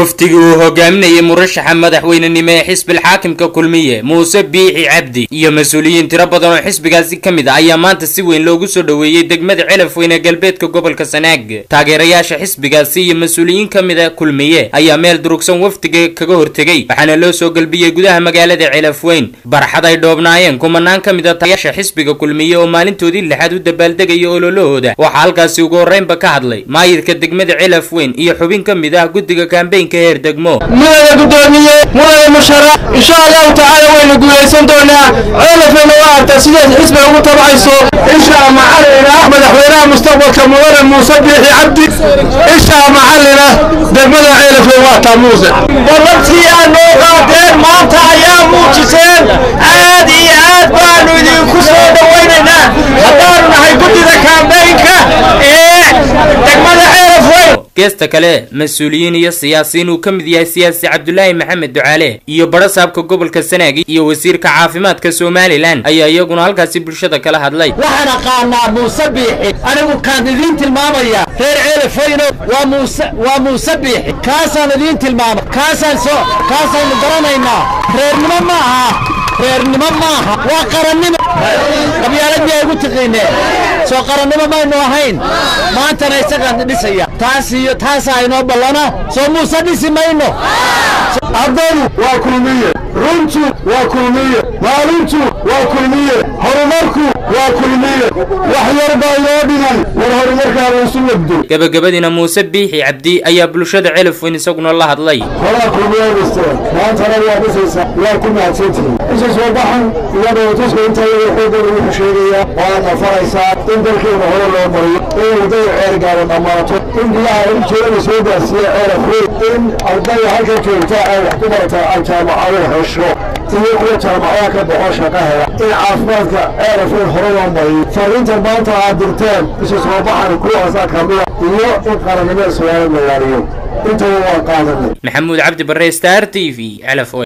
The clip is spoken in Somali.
wafdigii uu hogaaminayay murashaxa madaxweynenimo ee xisbil xaakimka kulmiye muuse biixi cabdi iyo mas-uuliyiin tiro badan oo xisbigaasi ka mid a ayaa maanta si weyn loogu soo dhoweeyey degmada celafweyne galbeedka gobolka sanaag taageerayaasha xisbigaasi iyo mas-uuliyiin ka mid a kulmiye ayaa meel durugsan wafdiga kaga hortegay waxaana loo soo galbiyey gudaha magaalada celafweyn barxad ay dhoobnaayeen kumanaan ka mid a taayaasha xisbiga kulmiye oo maalintoodii lixaad u dabaaldegaya ololahooda waxaa halkaasi ugu horreynba ka hadlay maayidka degmada celafweyn iyo xubin ka mid ah guddiga kaambeynka heer degmo mudane gudoomiye mudane musharax insha allahu tacaala waynu guulaysan doonaa ceelafayna waa artaa sidaas xisbiga ugu tabcayso insha macalina madaxweynaha mustaqbalka mudane muuse biixi cabdi insha macalina degmada ceelafay waa taa muuse ballantii aad noo qaadeen maanta ayaa muujiseen aad iyo aad baanu idinku soo dhowaynaynaa haddaanu nahay guddida kaambeynka ee degmada ceelafweyn geesta kale mas-uuliyiin iyo siyaasiyiin uu ka mid yahay siyaasi cabdulaahi maxamed ducaale iyo badhasaabka gobolka sanaagi iyo wasiirka caafimaadka somalilan ayaa iyaguna halkaasi bulshada kala hadlay waxaan aqaanaa muuse biixi anigu kaan idiin tilmaamaya reer ceelafayno waa muuse waa muuse biixi kaasaan idiin tilmaamay kaasaan soo kaasaynu garanaynaa reernimo ma aha reernimo maaha waa qarannimo qabyaalad miyaa igu tiqiineen soo qarannimo maynu ahayn maantana isagaan dhisaya taas iyo taasaa inoo ballana soo muuse dhisi mayno ardadu waa kulmiye runtu waa kulmiye maalintu waa kulmiye horumarku waa kulmiye wax yar baa inoo dhiman war horumarkaaba isu labdo gabagabadiina muuse biixi cabdi ayaa bulshada celafweyn isaguna la hadlay horaa kulmiye dhisteen maantana waa dhisaysaa waa ku mahadsantihiin isa soo baxan iyadoo tuska intaa xooggan wuxuu sheegayaa waad nafaraysaa in dalkeena hore loo mariyo in wadada ceergaaba dhammaato in biyaha iljeeda soo gaarsiiya ceelafweyn in ardayda halkan joogta ay wax ku barataa ay jaamacado hesho iyo kuwa jaamacadaha ka baxo shaqa hela in caafimaadka ceelafweyn hore loo mariyo fariinta maanta aad dirteen isa soo baxan kuwaasaa kamida iyo in qarannimada soomaaliya la yaariyo intaba waa qaadanay maxamuud cabdi bare star t v celafweyn